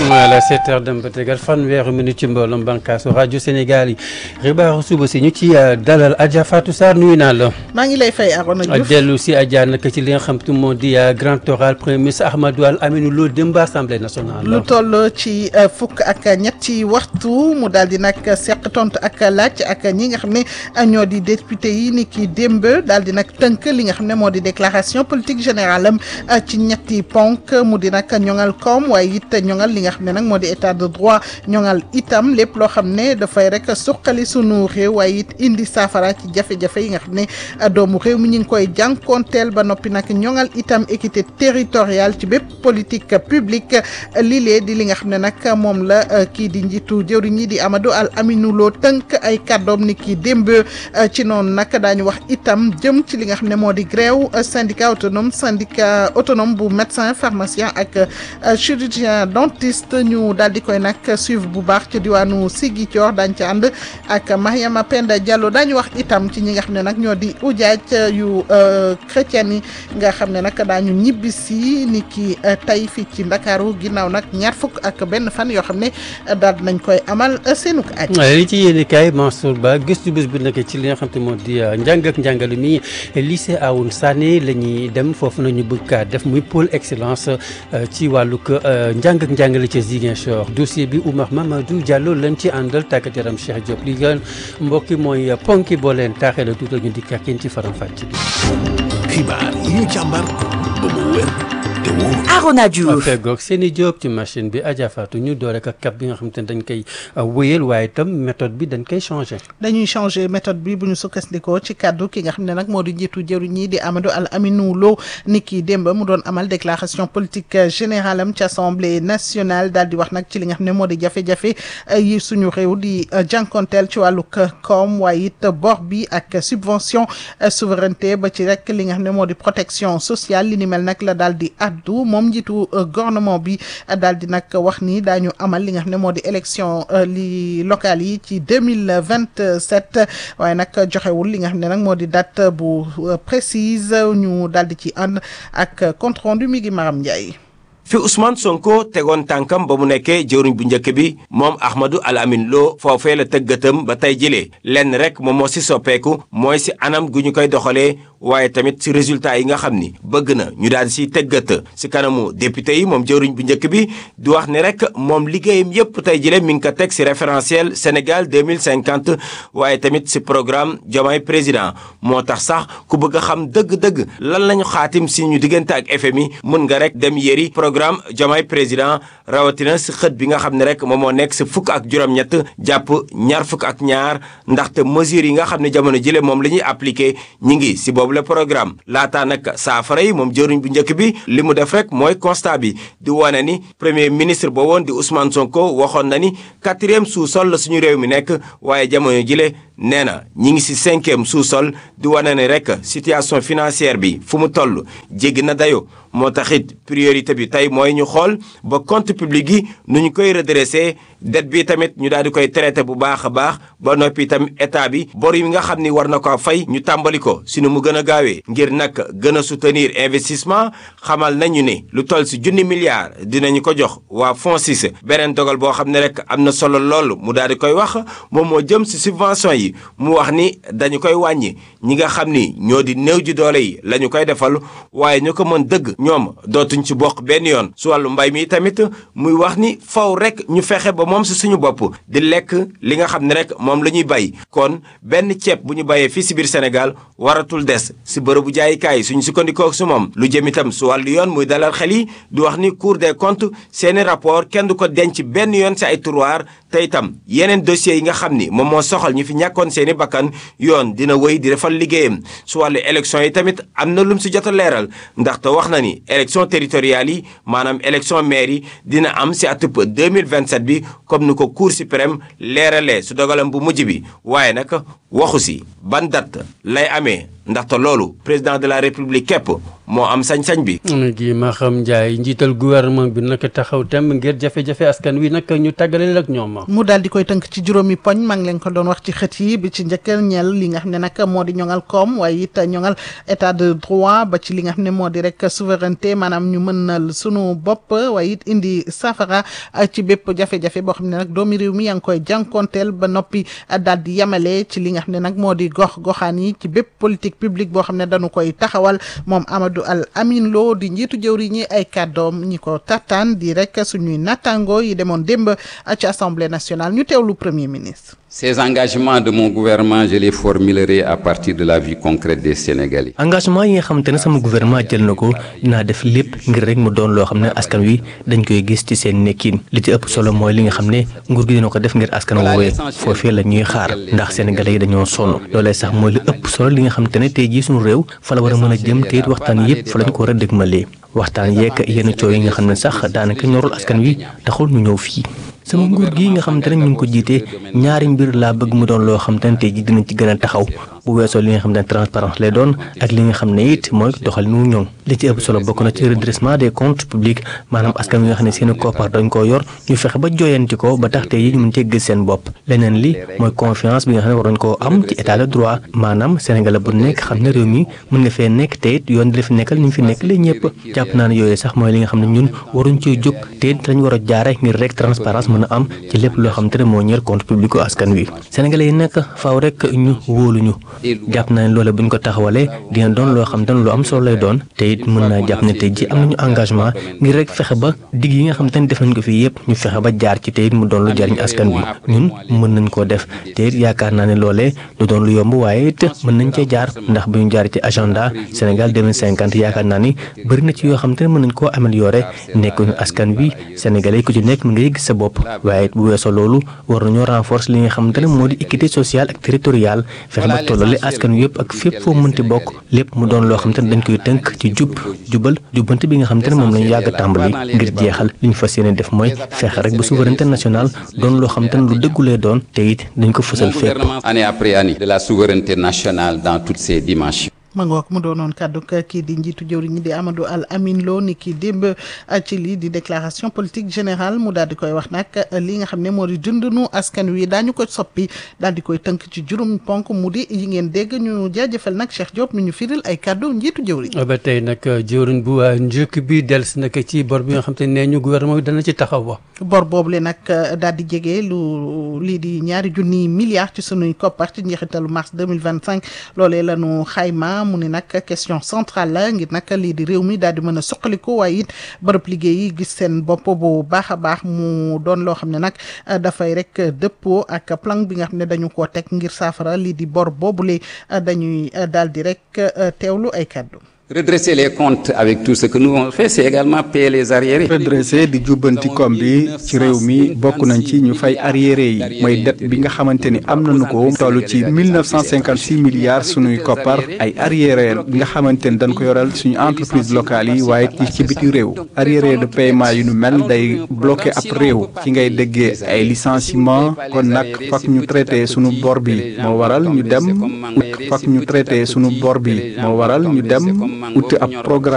voilà sept heures dem ba tegal fanweeri minute ci mbooloom bànqaasu rajo Sénégal yi xibaaru suba si ñu ci dalal Adja Fatou Sarr nuyu naa la. maa ngi lay fay Arona Diouf dellu si Adja nag ci li nga xam te moo di grand oral premier ministre Ahmadou Al Aminou Lo démb assemblée nationale. lu toll ci fukk ak ñetti waxtu mu daal di nag seq tontu ak laaj ak ñi nga xam ne ñoo di député yi ni ki démb daal di nag tënk li nga xam ne moo di déclaration politique générale am ci ñetti ponk mu di nag ñoŋal koom waaye it ñoŋal li nga xam ne nag moo di état de droit ñoŋal itam lépp loo xam ne dafay rek suqali sunu réew waaye it indi saafara ci jafe-jafe yi nga xam ne doomu réew mi ñu ngi koy jànkoonteel ba noppi nag ñoŋal itam équité territoriale ci bépp politique publique lii di li nga xam ne nag moom la kii di njiitu jëwriñ ñi di Amadou Al Aminou Lo tënk ay kàddoom ni ki démb ci noonu nag daañu wax itam jëm ci li nga xam ne moo di grève syndicat autonome syndicat autonome bu médecin pharmacien ak chirurgien dentiste ñu daal di koy nag suivre bu baax ci diwaanu Ziguinchor daañu ci ànd ak Mariama Penda Diallo daañu wax itam ci ñi nga xam ne nag ñoo di ujaaj yu chrétien yi nga xam ne nag daañu ñibbisi ni ki tey fii ci Ndakaaru ginnaaw nag ñaar fukk ak benn fan yoo xam ne daal nañ koy amal seenuk aj li ci yéene kaay Mansour Ba gëstu bés bu nekk ci li nga xam te moo di njàng ak njàngale mi lycée Awoune Sané la ñuy dem foofu nañu bëgg kaa def muy pôle excellence ci wàllug njàng ak njàngale ca Ziguinchor dossier bi Oumar Mamadou Diallo lañ ci àndal tàggat yaram Cheikh Diop li gën mbokki mooy ponki boo leen taaxee la tuutal ñu di kakkin ci faram fàcc bi xibaar yi ñu càmbar ba mu wér te wóor Arona Diouf feggoog seen i job ci machine bi Adja Fatou ñu doore ak cap bi nga xam te ne dañ koy wéyal waaye itam méthode bi dañ koy changé dañuy changé méthode bi bu ñu sukkandikoo ci kàddu ki nga xam ne nag moo di njiitu jëwriñ ñi di Amadou Al Aminou Lo ni ki démb mu doon amal déclaration politique générale am ci assemblée nationale daal di wax nag ci li nga xam ne moo di jafe-jafe yi suñu réew di jànkonteel ci wàllu koom waaye it bor bi ak subvention souveraineté ba ci rek li nga xam ne moo di protection sociale li ni mel nag la daal di addu moom njiitu gouvernement bi daal di nag wax ni daañu amal li nga xam ne moo di élection li locales yi ci deux mille vingt sept waaye nag joxewul li nga xam ne nag moo di date bu précise ñu daal di ci ànd ak compte rendu mi ngi Maram Ndiaye. fi Ousmane Sonko tegoon tànkam ba mu nekkee jëwriñ bu njëkk bi moom Ahmadou Al Amin Lo foofee la tëggatam ba tey jëlee lenn rek moom moo si soppeeku mooy si anam gu ñu koy doxalee waaye tamit si résultat yi nga xam ni bëgg na ñu daal di siy tëggat si kanamu député yi moom jëwriñ bu njëkk bi di wax ni rek moom liggéeyam yépp tey jëlee mi ngi ko teg si référentiel Sénégal 2050 waaye tamit si programme Diomaye président moo tax sax ku bëgg a xam dëgg-dëgg lan lañu xaatim si ñu diggante ak FMI mun nga rek dem yëri programme Diomaye président rawatina si xët bi nga xam ne rek moom moo nekk si fukk ak juróom-ñett jàpp ñaar fukk ak ñaar ndaxte mesures yi nga xam ne jamono jële moom la ñuy appliqué ñi ngi si boobu le programme laataa nag saafara yi moom jëriñ bu njëkk bi li mu def rek mooy constat bi di wane ni premier ministre boo woon di Ousmane Sonko waxoon na ni quatrième sous-sol la suñu réew mi nekk waaye jamono jile nee na ñi ngi si cinquième sous-sol di wane ni rek situation financière bi fu mu toll jéggi na dayo moo taxit priorité bi tey mooy ñu xool ba compte public yi nu ñu koy redressé dette bi tamit ñu daal di koy traité bu baax a baax ba noppi itam état bi bor yi nga xam ni war na ko fay ñu tàmbali ko si nu mu gën a gaawee ngir nag gën a soutenir investissement xamal nañu ne lu toll si junni milliards dinañu ko jox waa FONSIS beneen dogal boo xam ne rek am na solo lool mu daal di koy wax moom moo jëm si subvention yi mu wax ni dañu koy wàññi ñi nga xam ni ñoo di néew ji doole yi la ñu koy defal waaye ñu ko mën dëgg ñoom dootuñ ci bokk benn yoon su wàllu mbay mi tamit muy wax ni faw rek ñu fexe ba moom si suñu bopp di lekk li nga xam ne rek moom la ñuy bay kon benn ceeb bu ñu bayee fii si biir Sénégal waratul des si bërëbu jaayikaay yi suñu sukkandikoo su moom lu jëm itam su wàllu yoon muy dalal xel yi di wax ni Cour des comptes seeni rapport kenn du ko denc benn yoon si ay tiroir te itam yeneen dossiers yi nga xam ni moom moo soxal ñu fi ñàkkoon seeni bakkan yoon dina wéy di defal liggéeyam su wàllu élection yi tamit am na lum si jot a leeral ndaxte wax na ni élection territoriale yi maanaam élection maire yi dina am si atub 2027 bi comme ni ko cour suprême leeralee su dogalam bu mujj bi waaye nag waxu si ban date lay amee ndaxte loolu président de la république képp moo am sañ-sañ bi. gi ma xam Ndiaye njiital gouvernement bi nag taxaw tem ngir jafe-jafe askan wi nag ñu tàggale ak ñoom. mu daal di koy tënk ci juróomi poñ maa ngi leen ko doon wax ci xët yi bi ci njëkk ñeel li nga xam ne nag moo di ñoŋal koom waaye it ñoŋal état de droit ba ci li nga xam ne moo di rek souveraineté maanaam ñu mënal sunu bopp waaye it indi safara ci bépp jafe-jafe boo xam ne nag doomi réew mi yaa ngi koy jànkonteel ba noppi daal di yemale ci li nga xam ne nag moo di gox goxaan yi ci bépp politique publique boo xam ne dañu koy taxawal moom Amadou Al Amin Lo di njiitu jëwri ñi ay kàddoom ñi ko tartaan di rek suñuy nattango yi demoon démb ci assemblée nationale ñu teewlu premier ministre. Ces engagements de mon gouvernement je les formulerai à partir de la vie concrète des Sénégalais. engagement yi nga xamante ne sama gouvernement jël na ko dinaa def lépp ngir rek mu doon loo xam ne askan wi dañ koy gis ci seen nekkin li ci ëpp solo mooy li nga xam ne nguur gi dina ko def ngir askan woowee foofee la ñuy xaar ndax sénégalais yi dañoo sonn loolee sax mooy li ëpp solo li nga xamante ne tey jii suñu réew fa la war a mën a jëm te it waxtaan yépp fa lañ ko war a dëgmalee waxtaan yeeg yenn coow yi nga xam ne sax daanaka ñorul askan wi taxul ñu ñëw fii sama nguur gi nga xamante ne ñu ngi ko jiite ñaari mbir laa bëgg mu doon loo xamante ne tey ji dinañ ci gën a taxaw bu weesoo li nga xam ne transparence lay doon ak li nga xam ne it mooy doxal nu ñoŋ li ci ëpp solo bokk na ci redressement des comptes publics maanaam askan wi nga xam ne seeni koppar dañ koo yor ñu fexe ba jooyanti ko ba tax tey yi ñu mën cee gis seen bopp leneen li mooy confiance bi nga xam ne war nañ koo am ci état de droit maanaam Sénégal bu nekk xam ne réew mi mën nga fee nekk te it yoon di la fi nekkal ñu fi nekk la ñëpp jàpp naa ne yooyu sax mooy li nga xam ne ñun waruñ cee jóg te it lañ war a jaare ngir rek transparence mën a am ci lépp loo xam te ne moo ñeel compte public askan wi sénégalais yi nag faaw rek ñu wóoluñu jàpp naa ne loole bu ñu ko taxawalee dina doon loo xam te ne lu am solo lay doon te it mën naa jàpp ne tey ji am nañu engagement ngir rek fexe ba digg yi nga xam te ne def nañ ko fii yëpp ñu fexe ba jaar ci te it mu doon lu jariñ askan wi ñun mën nañ koo def te it yaakaar naa ne loolee du doon lu yomb waaye it mën nañ cee jaar ndax bu ñu jaar ci agenda Sénégal 2050 yaakaar naa ni bëri na ci yoo xam te ne mën nañ koo améliorer nekkuñu askan wi sénégalais yi ku ci nekk mu ngay gis sa bopp waaye bu weesoo loolu war nañoo renforcer li nga xamante ne moo di équité sociale ak territoriale fexe ba tollale askan wi yëpp ak fépp foo mënti bokk lépp mu doon loo xamante ne dañ koy tënk ci jub jubal jubbante bi nga xamante ne moom lañu yàgg a tàmbali ngir jeexal li ñu fas yéene def mooy fexe rek ba souveraineté nationale doon loo xamante ne lu dëggulee doon te it dañ ko fësal fépp. année après année de la souveraineté nationale dans toutes ses dimensions. ma ngoog mu doonoon kàddu kii di njiitu jëwriñ ñi di Amadou Al Amin Lo ni ki démb ci lii di déclaration politique générale mu daal di koy wax nag li nga xam ne moo di dundunu askan wi daañu ko soppi daal di koy tënk ci juróom ponk mu di yi ngeen dégg ñu jaajëfal nag Cheikh Diop mi ñu firil ay kàddu njiitu jëwriñ ba tey nag jëwriñ bu njëkk bi dellusi nag ci bor bi nga xam te ne ñu gouvernement bi dana ci taxaw wa bor boobu le nag daal di jege lu lii di ñaari junni milliards ci sunuy koppar ci njeexitalu mars 2025 loolee la ñu xayma mu ne nag question centrale la ngir nag lii di réew mi daal di mën a suqaliku waaye it bërëb liggéey yi gis seen bopp bu baax a baax mu doon loo xam ne nag dafay rek dëppoo ak plan bi nga xam ne dañu koo teg ngir saafara lii di bor boobule dañuy daal di rek teewlu ay kàddu. redresser les comptes avec tout ce que nous avons fait c'est également payer les arriérés. redresser di jubbanti koom bi ci réew mi bokk nañ ci ñu fay arriéré yi mooy dette bi nga xamante ni am nañu ko toll ci 1956 milliards suñuy koppar ay arriéré bi nga xamante ni dañ ko yoral suñu entreprise locales yi waaye ci ci biti réew arriéré de paiement yu nu mel day bloqué ab réew ci ngay déggee ay licenciement kon nag fak ñu traité suñu bor bi moo waral ñu dem ut fak ñu traité suñu bor bi moo waral ñu dem ut ab programme